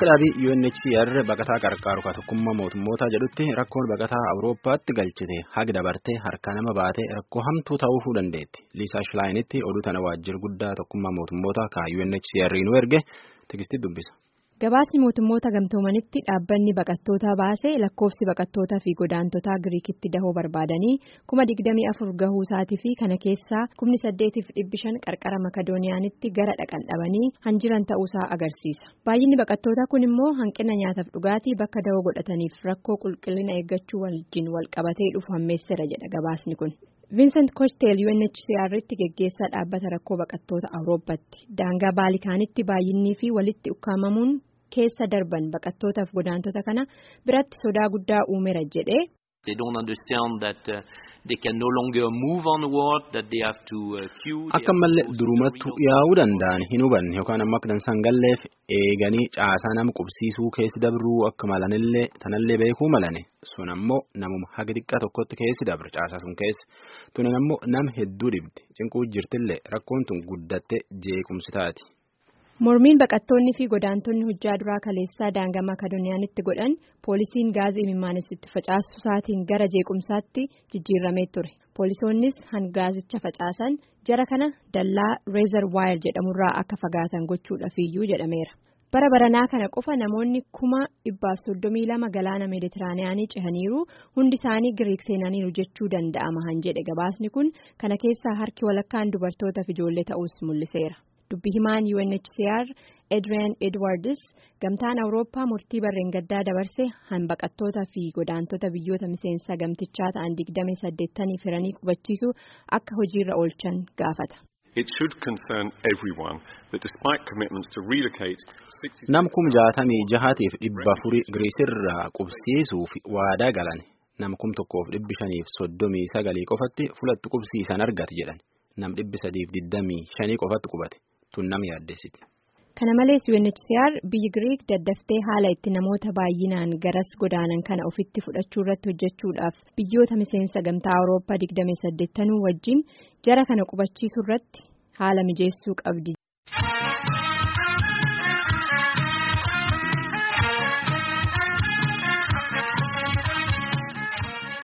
Akka dhaabii UNHCR baqataa qarqaaru tokkummaa mootummoota jedhutti rakkoon baqataa Awurooppaatti galchite haga dabartee harka nama baatee rakkoo hamtuu ta'uu dandeetti. Liisaa Shilaayinitti oduu tana waajjira guddaa tokkummaa mootummoota ka UNHCR nu erge tikstii dubbisa. Gabaasni mootummoota gamtoomanitti dhaabbanni baqattootaa baase lakkoofsi baqattootaa fi godaantotaa Giriikitti dahoo barbaadanii kuma digdamii afur gahuu isaatii fi kana keessaa kumni saddeetiif dhibbi shan qarqara Makadooniyaanitti gara dhaqan dhabanii hanjiran ta'uusaa agarsiisa. Baay'inni baqattootaa kun immoo hanqina nyaataaf dhugaatii bakka dahoo godhataniif rakkoo qulqullina eeggachuu wajjin wal qabatee dhufu hammeessera jedha gabaasni kun. Vincent Kochteel UNHCR'tti geggeessaa dhaabbata rakkoo baqattoota Awurooppaatti daangaa baalikaanitti baay'innii fi walitti ukkaamamuun keessa darban baqattootaaf godaantota kana biratti sodaa guddaa uumeera jedhee. Akka malee durumattu yaa'uu danda'an hin hubanne yookaan ammoo akka dansan galleef eeganii caasaa nama qubsiisuu keessi dabruu akka malanillee tanallee beekuu malane sun ammoo namuma haga xiqqaa tokkotti keessi dabre caasaa sun keessa tunan ammoo nama hedduu dhibdi cinquu jirtillee rakkoon tun guddatte jeequmsi taati. Mormiin baqattoonni fi godaantonni hojjaa duraa kaleessaa daangaa Makadooniyaanitti godhan poolisiin gaazii imimmaanessitti facaasu isaatiin gara jeequmsaatti jijjiiramee ture. Poolisoonnis hangaazicha facaasan jara kana dallaa reezar waayir jedhamurraa akka fagaatan gochuudhaafiyyuu jedhameera. Bara baranaa kana qofa namoonni kuma dhibbaaf soddomii lama galaana meeditiraaniyaanii cehaniiru hundi isaanii giriik seenaniiru jechuu danda'ama han jedhe gabaasni kun kana keessaa harki walakkaan dubartootaaf ijoollee ta'us mul'iseera. Dubbi himaan UNHCR Adrian Edwards gamtaan Awurooppaa murtii barreen gaddaa dabarse hanbaqattootaa fi godaantota biyyoota miseensa gamtichaa ta'an digdamii saddeettanii firanii qubachiisuu akka hojiirra oolchan gaafata. Nam kum jaatamii jahaatiif dhibba afurii Giriisirraa qubsiisuuf waadaa galan nam kum tokkoof dhibbi shaniif soddomii sagalii qofatti fulatti qubsiisan argate jedhan nam dhibbi sadiif digdamii shanii qofatti qubate. Kana malees UNHCR biyyi Giriik daddaftee haala itti namoota baay'inaan garas godaanan kana ofitti fudhachuu irratti hojjechuudhaaf biyyoota miseensa gamtaa Awurooppaa 28 wajjin jara kana qubachiisuu irratti haala mijeessuu qabdi